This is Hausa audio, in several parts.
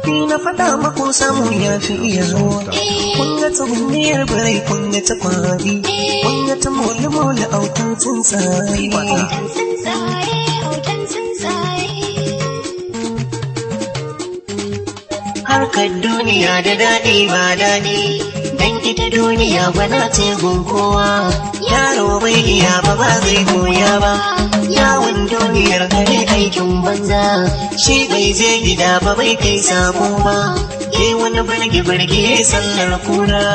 Ni na faɗa maku samu ya fi iya zuwa. Kun ga tsuguniyar birai kun ga ta kwari. Kun ga ta mole-mole autan tsuntsaye. Hoton tsuntsaye, hoton tsuntsaye. Harkar duniya da daɗi ba daɗi. Dan ita duniya bana ce gun kowa. Yaro bai iya ba ba zai koya ba. Yawon duniyar kare aikin banza. Shi bai je gida ba bai kai sabo ba. Ke wani birge-birge sallar kura.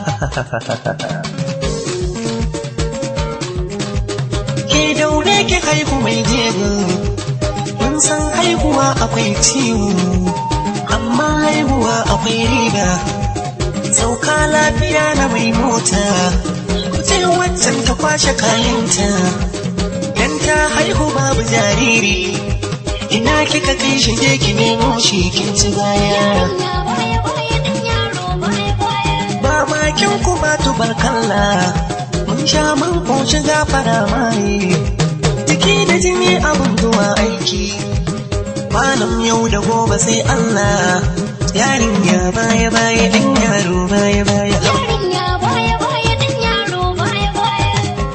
Ke daure ki haihu mai jego. Mun san haihuwa akwai ciwo. Amma haihuwa akwai riba. Sauka lafiya na mai mota. Kuce waccan ta kwashe kayanta. Dan ta haihu babu jariri. Ina kika kai shi je ki nemo shi kin ci baya. Yarinya baya baya ɗan yaro baya baya. Ba makin ku ba tubarkalla. Mun sha mun koshi gafara mai. Jiki da jini abun zuwa aiki. Malam yau da gobe sai Allah. Yarinya baya baya ɗan yaro baya baya. Yarinya baya baya ɗan yaro baya baya.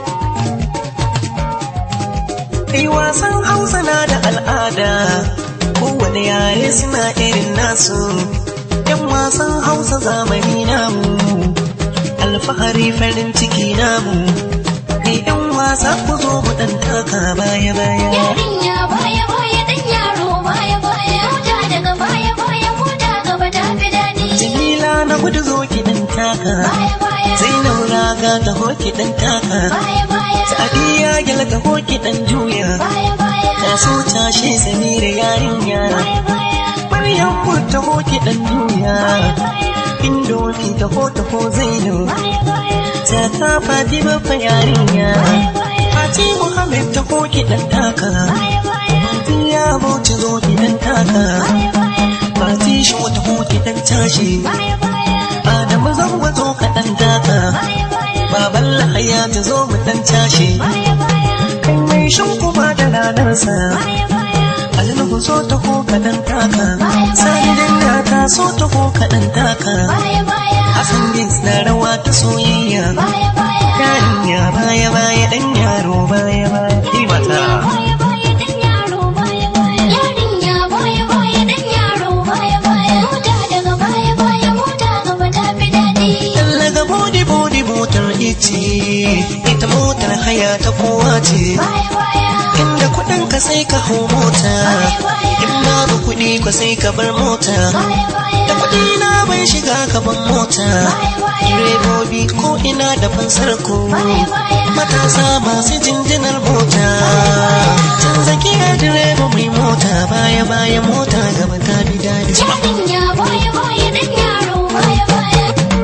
Kai wasan Hausa na da al'ada, kowane yare suna irin nasu. ‘Yan wasan Hausa zamani namu, alfahari farin ciki namu. Kai ‘yan wasa ku zo mu ɗan taka baya baya. Yarinya baya baya ɗan yaro baya baya. Mota daga baya baya mota gaba ta fi daɗi. Jamila na gudu zo ki ɗan taka, Baya baya. Zainab raga ta ho ki ɗan taka. Baya baya. Sadiya gyal ta ho ki ɗan juya. Baya baya. Ta so tashe Samira yarinya. Baya baya. Maryam ku ta ho ki ɗan juya. Baya baya. Indomi ta ho ta ho Zainab. Baya baya. Ta ta Fatima fa yarinya. Baya baya. Fati Muhammad ta ho ki ɗan taka. Baya baya. Tiya Bauchi zo ki ɗan taka. Baya baya. Fati shi wata ho ki ɗan tashi. Baya baya. Adamu zango zo ka ɗan taka. Baya baya. Baban Lahaya ta zo mu ɗan tashi. Baya baya. Kai mai shan kuma da ranarsa. Baya baya. Alnuhu so ta ko ka ɗan taka. Sani danga ta so ta ko ka ɗan taka. Baya baya. Hassan Bins na rawa ta soyayya. Baya baya. Yarinya baya baya ɗan yaro baya baya. Ni mata. Baya baya ɗan yaro baya baya. Yarinya baya baya ɗan yaro baya baya. Mota daga baya baya mota gaba ta fi daɗi. Daga bodi bodi motar ice. Ita motar haya ta kowa ce. Baya baya. Inda kuɗin ka sai ka hau mota. In babu kuɗi ka sai ka bar mota. Baya baya. Da kuɗi na bai shiga gaban mota. Baya baya. Direbobi ko ina da fansar ku. Baya baya. Matasa masu jinjinar mota. Canza kira direba mai mota baya baya mota gaba ta bi daɗi. Yarinya baya baya ɗan yaro baya baya.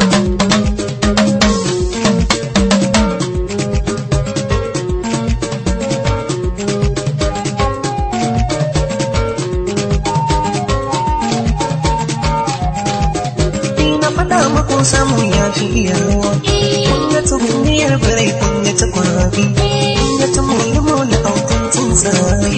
Ni na faɗa maku samu ya fi iya ruwa. Kun ga tsuguniyar birai kun ga ta kwari. Kun ga ta mole-mole autan tsuntsaye.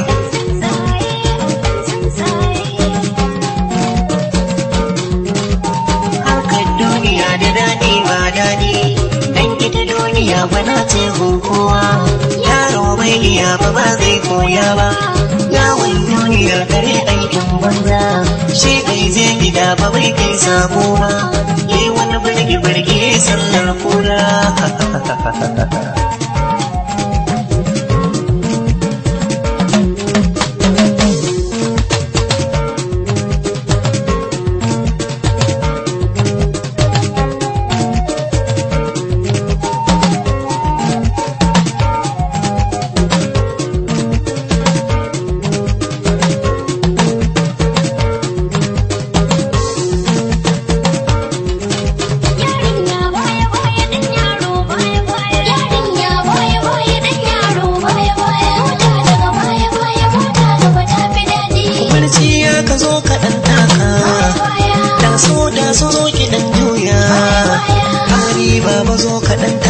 Harkar duniya da daɗi ba daɗi. Dan ita duniya bana ce gun kowa. Yaro bai iya ba ba zai koya ba. Yawon duniyar kare aikin banza. Shi bai je gida ba bai kai sabo ba. Yi wani birge-birge sallar kura. Yarinya baya baya ɗan yaro baya baya. Yarinya baya baya ɗan yaro baya baya. Mota daga baya baya mota gaba ta fi daɗi. Barci ya ka zo ka ɗan taka. Baya Da so da so zo ki ɗan juya. Hari baba zo ka ɗan